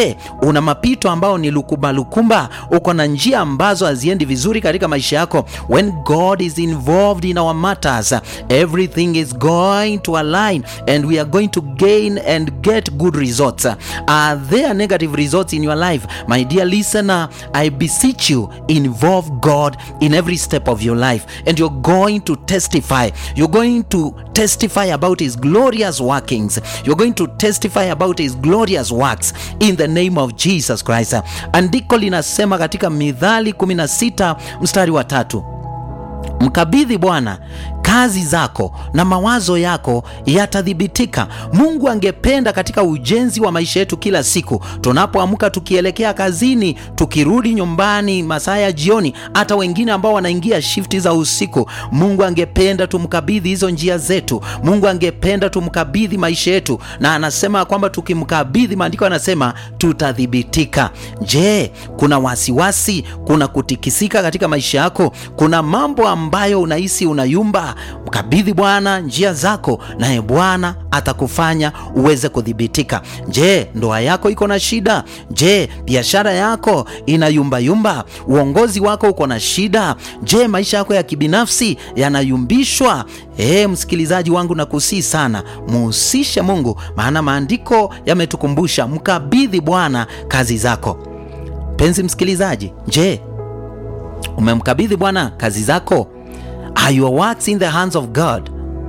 Je, una mapito ambao ni lukumba lukumba? Uko na njia ambazo haziendi vizuri katika maisha yako? When God is involved in our matters, everything is going to align and we are going to gain and get good results. Are there negative results in your life? My dear listener, I beseech you, involve God in every step of your life and you're going to testify. You're going to testify about his glorious workings. You're going to testify about his glorious works in the name of Jesus Christ. Andiko linasema katika Mithali 16 mstari wa tatu, mkabidhi Bwana kazi zako na mawazo yako yatathibitika. Mungu angependa katika ujenzi wa maisha yetu kila siku, tunapoamka tukielekea kazini, tukirudi nyumbani masaa ya jioni, hata wengine ambao wanaingia shifti za usiku, Mungu angependa tumkabidhi hizo njia zetu. Mungu angependa tumkabidhi maisha yetu, na anasema kwamba tukimkabidhi, maandiko anasema tutathibitika. Je, kuna wasiwasi? Kuna kutikisika katika maisha yako? Kuna mambo ambayo unahisi unayumba? Mkabidhi Bwana njia zako, naye Bwana atakufanya uweze kudhibitika. Je, ndoa yako iko na shida? Je, biashara yako ina yumbayumba? Uongozi wako uko na shida? Je, maisha yako ya kibinafsi yanayumbishwa? E, msikilizaji wangu, nakusii sana muhusishe Mungu, maana maandiko yametukumbusha mkabidhi Bwana kazi zako. Mpenzi msikilizaji, je, umemkabidhi Bwana kazi zako? Are your works in the hands of God?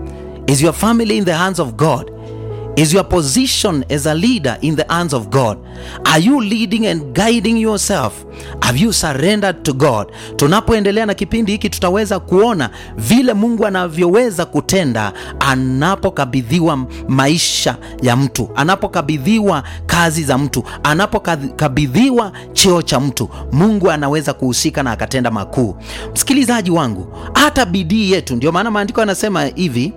Is your family in the hands of God? Is your position as a leader in the hands of God? Are you leading and guiding yourself? Have you surrendered to God? Tunapoendelea na kipindi hiki tutaweza kuona vile Mungu anavyoweza kutenda anapokabidhiwa maisha ya mtu, anapokabidhiwa kazi za mtu, anapokabidhiwa cheo cha mtu. Mungu anaweza kuhusika na akatenda makuu. Msikilizaji wangu, hata bidii yetu, ndio maana maandiko yanasema hivi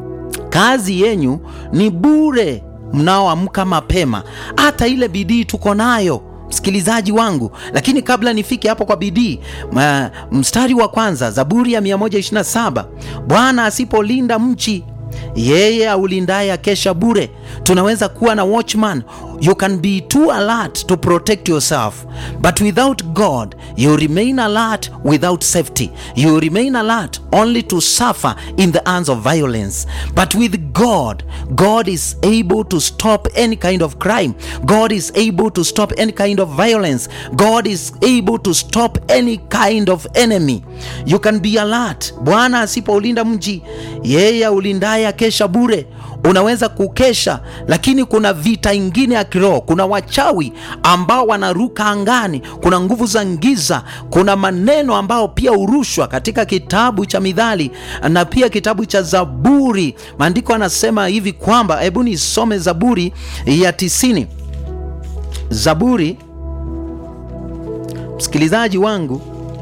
kazi yenyu ni bure mnaoamka mapema. Hata ile bidii tuko nayo msikilizaji wangu, lakini kabla nifike hapo kwa bidii, mstari wa kwanza, Zaburi ya 127 Bwana asipolinda mji yeye aulindaye akesha bure. Tunaweza kuwa na watchman, you can be too alert to protect yourself but without God you remain alert without safety. You remain alert only to suffer in the hands of violence. But with God, God is able to stop any kind of crime. God is able to stop any kind of violence. God is able to stop any kind of enemy. You can be alert. Bwana asipoulinda mji, yeye aulindaye akesha bure. Unaweza kukesha, lakini kuna vita ingine ya kiroho. Kuna wachawi ambao wanaruka angani, kuna nguvu za giza, kuna maneno ambao pia hurushwa katika kitabu cha Mithali na pia kitabu cha Zaburi. Maandiko anasema hivi kwamba, hebu nisome Zaburi ya tisini. Zaburi, msikilizaji wangu,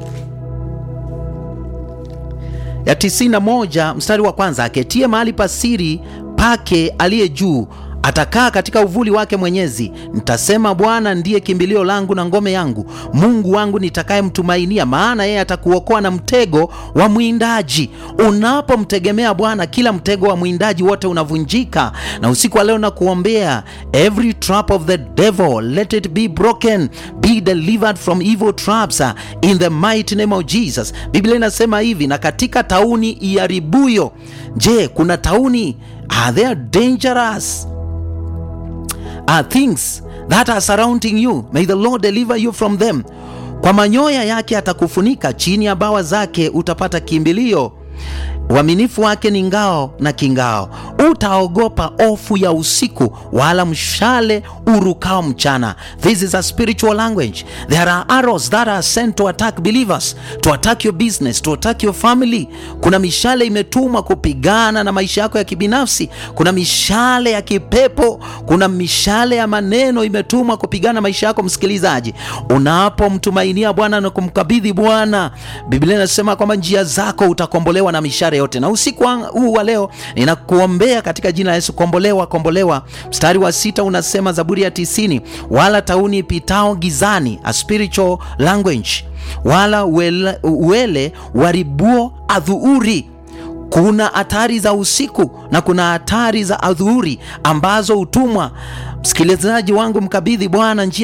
ya tisini na moja mstari wa kwanza, aketie mahali pasiri pake aliye juu atakaa katika uvuli wake Mwenyezi. Nitasema, Bwana ndiye kimbilio langu na ngome yangu, Mungu wangu nitakayemtumainia, maana yeye atakuokoa na mtego wa mwindaji. Unapomtegemea Bwana, kila mtego wa mwindaji wote unavunjika. Na usiku wa leo nakuombea, every trap of the devil let it be broken, be delivered from evil traps in the mighty name of Jesus. Biblia inasema hivi, na katika tauni iharibuyo. Je, kuna tauni? Are there dangerous are things that are surrounding you may the Lord deliver you from them. Kwa manyoya yake atakufunika, chini ya bawa zake utapata kimbilio. Uaminifu wake ni ngao na kingao. Utaogopa ofu ya usiku, wala mshale urukao mchana. This is a spiritual language. There are arrows that are sent to attack believers, to attack your business, to attack your family. Kuna mishale imetumwa kupigana na maisha yako ya kibinafsi. Kuna mishale ya kipepo, kuna mishale ya maneno imetumwa kupigana na maisha yako. Msikilizaji, unapomtumainia Bwana na kumkabidhi Bwana, Biblia inasema kwamba njia zako utakombolewa na mishale yote. Na usiku huu wa leo ninakuombea katika jina la Yesu, kombolewa, kombolewa. Mstari wa sita unasema, Zaburi ya tisini, wala tauni ipitao gizani, a spiritual language, wala uele, uele waribuo adhuuri. Kuna hatari za usiku na kuna hatari za adhuuri ambazo hutumwa. Msikilizaji wangu, mkabidhi Bwana njia